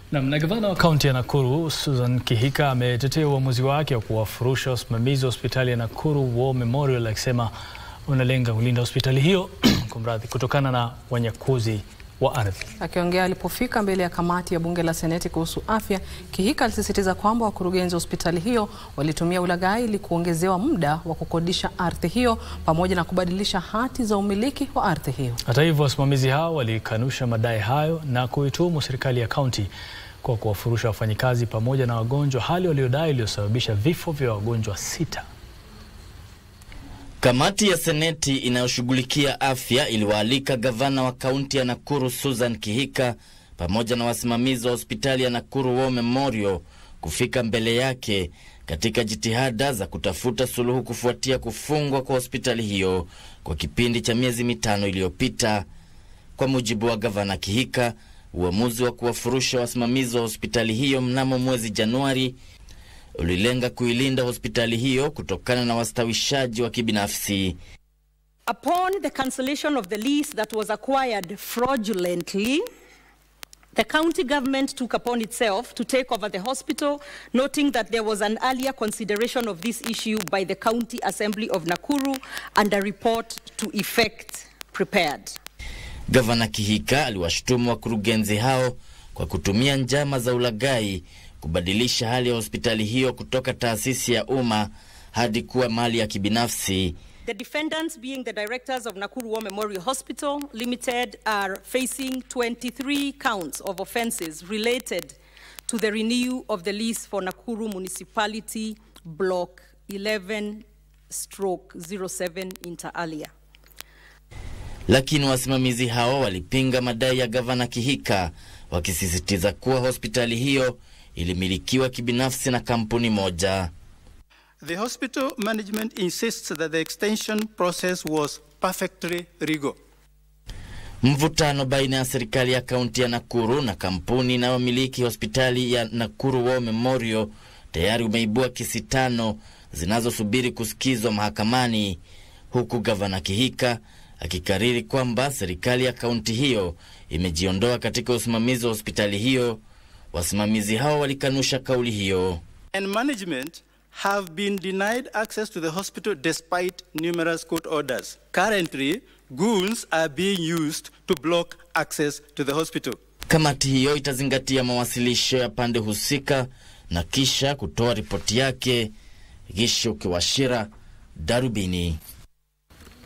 Nam na gavana wa kaunti ya Nakuru Susan Kihika ametetea uamuzi wake wa kuwafurusha wasimamizi wa hospitali ya Nakuru War Memorial akisema unalenga kulinda hospitali hiyo kumradhi, kutokana na wanyakuzi wa ardhi. Akiongea alipofika mbele ya kamati ya bunge la seneti kuhusu afya, Kihika alisisitiza kwamba wakurugenzi wa hospitali hiyo walitumia ulaghai ili kuongezewa muda wa kukodisha ardhi hiyo pamoja na kubadilisha hati za umiliki wa ardhi hiyo. Hata hivyo, wasimamizi hao walikanusha madai hayo na kuituhumu serikali ya kaunti kwa kuwafurusha wafanyikazi pamoja na wagonjwa, hali waliodai iliyosababisha vifo vya wagonjwa sita. Kamati ya seneti inayoshughulikia afya iliwaalika gavana wa kaunti ya Nakuru Susan Kihika pamoja na wasimamizi wa hospitali ya Nakuru War Memorial kufika mbele yake katika jitihada za kutafuta suluhu kufuatia kufungwa kwa hospitali hiyo kwa kipindi cha miezi mitano iliyopita. Kwa mujibu wa gavana Kihika, uamuzi wa kuwafurusha wasimamizi wa hospitali hiyo mnamo mwezi Januari ulilenga kuilinda hospitali hiyo kutokana na wastawishaji wa kibinafsi. Upon the cancellation of the lease that was acquired fraudulently, the county government took upon itself to take over the hospital, noting that there was an earlier consideration of this issue by the County Assembly of Nakuru and a report to effect prepared. Gavana Kihika aliwashutumu wakurugenzi hao kwa kutumia njama za ulaghai kubadilisha hali ya hospitali hiyo kutoka taasisi ya umma hadi kuwa mali ya kibinafsi. The defendants, being the directors of Nakuru War Memorial Hospital Limited, are facing 23 counts of offences related to the renewal of the lease for Nakuru Municipality Block 11 stroke 07 inter alia. Lakini wasimamizi hao walipinga madai ya gavana Kihika, wakisisitiza kuwa hospitali hiyo ilimilikiwa kibinafsi na kampuni moja. The hospital management insists that the extension process was perfectly legal. Mvutano baina ya serikali ya kaunti ya Nakuru na kampuni inayomiliki hospitali ya Nakuru War Memorial tayari umeibua kesi tano zinazosubiri kusikizwa mahakamani, huku gavana Kihika akikariri kwamba serikali ya kaunti hiyo imejiondoa katika usimamizi wa hospitali hiyo. Wasimamizi hao walikanusha kauli hiyo. And management have been denied access to the hospital despite numerous court orders. Currently, goons are being used to block access to the hospital. Kamati hiyo itazingatia mawasilisho ya pande husika na kisha kutoa ripoti yake. Gisho Kiwashira, Darubini.